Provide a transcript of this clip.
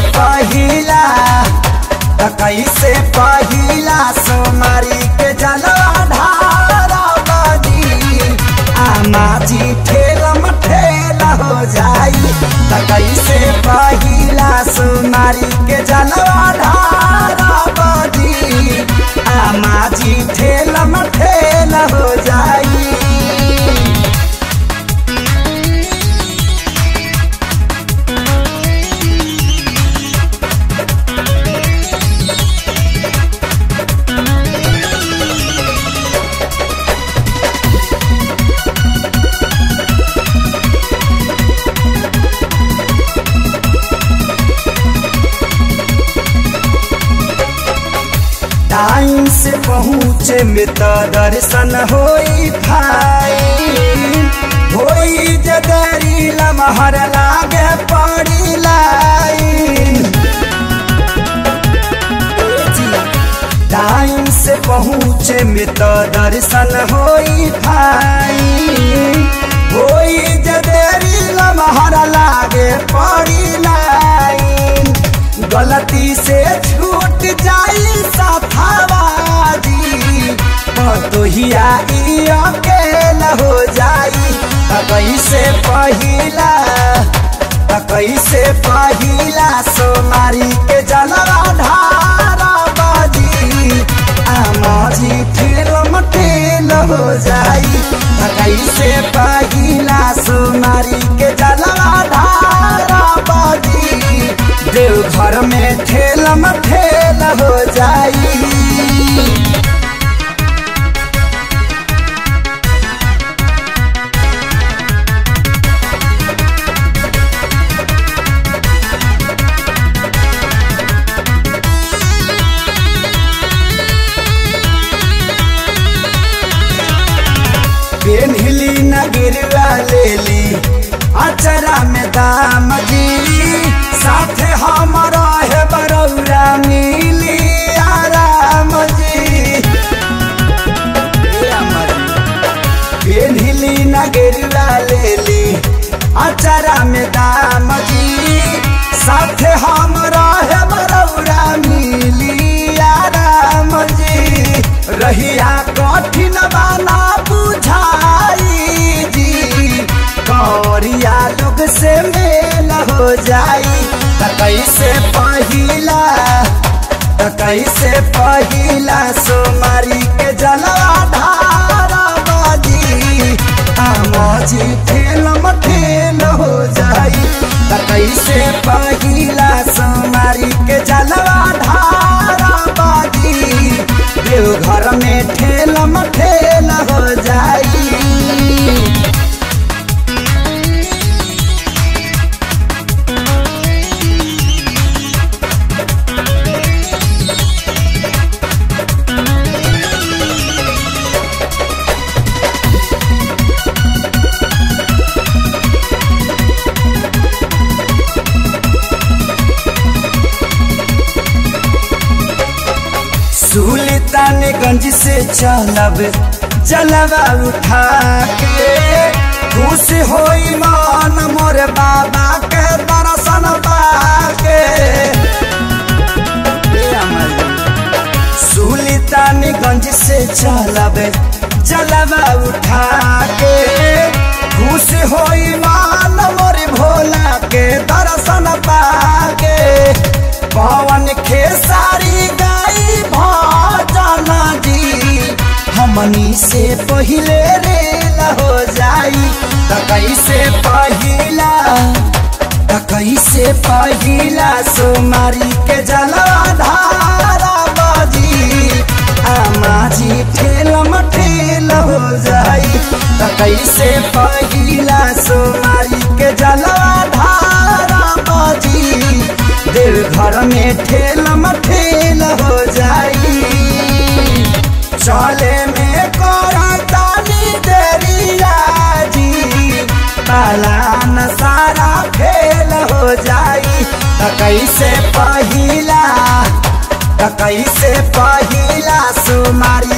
पहिला त कैसे पहिला सोमारी के जलवा ढारा बदी आमा जी ठेलम ठेल हो जाई त कैसे पहिला सोमारी के जलवा ढारा बदी आमा जी ठेलम ठेल हो जाई टाइम से पहुँचे में तो दर्शन होई भाई होई जदरी लमहर लागे पड़ी लाइन टाइम से पहुँचे में तो दर्शन होई भाई होई जदरी लमहर लागे पड़ी लाइन गलती से छूट जाई सफावाजी पतोहिया ई अकेला हो जाई त कैसे पहिला त कैसे पहिला सोमारी के जलवा ढारा बाजी आमाजी ठेलम ठेल हो जाई त कैसे पहिला सोमारी के जलवा ढारा बाजी देव घर में ठेलम ठेल हो जाई पेन्हली न गिरवा लेली अचरा में दाम जी साथे हमारा है बरौरा मिली आराम जी पेन्हली न गिरवा लेली अचरा में दाम जी साथे हमारा है बरौरा मिली आराम जी रहिया कठिन बाना बुझाई जी कौरिया लोग से मेल हो जाई त कैसे पहिला त कैसे पहिला सोमारी के जलवा ढारा बाजी आमाजी ठेलम ठेल हो जाई त कैसे पहिला सोमारी के जलवा ढारा बाजी देव घर में ठेलम ठेल हो जाई सुल्तानगंज से चलब जलवा उठा के खुश होई मान मोर बाबा के दर्शन पाके सुल्तानगंज से चलब जलवा उठा के खुश होई मान मोर भोला के दर्शन पाके पवन खेसारी गाई भजन जी हमनी से पहिले रेल हो जाई त कैसे पहिला त कैसे पहिला सोमारी के जलवा धारा बाजी आमाजी ठेलम ठेल हो जाई त कैसे पहिला सोमारी के जलवा धारा बाजी देव घर में ठेलम ठेल हो जाई चले में करतानी देरिया जी पालान सारा फेल हो जाई त कैसे पहिला त कैसे पहिला सुमारी